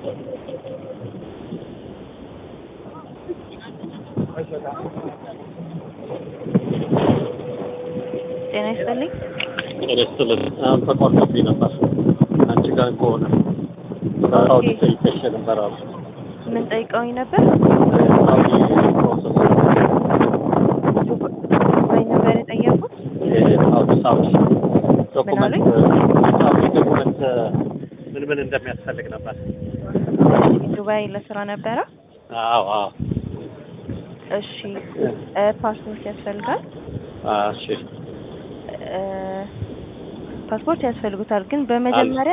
ጤና ይስጥልኝ። ሬስትልን አሁን ተቋርጦብኝ ነበር። አንቺ ጋር ከሆነ ሳውዲ ጠይቀሽ ነበር አሉ ምን ጠይቀውኝ ነበር? ሳውዲ ፕሮሰስ ዱባይ ነበር የጠየቁት። ሳውዲ ሳውዲ ዶኩመንት አሉኝ? ሳውዲ ዶኩመንት ምን ምን እንደሚያስፈልግ ነበር። ዱባይ ለስራ ነበረ። አዎ አዎ እሺ እ ፓስፖርት ያስፈልጋል። እሺ እ ፓስፖርት ያስፈልጉታል። ግን በመጀመሪያ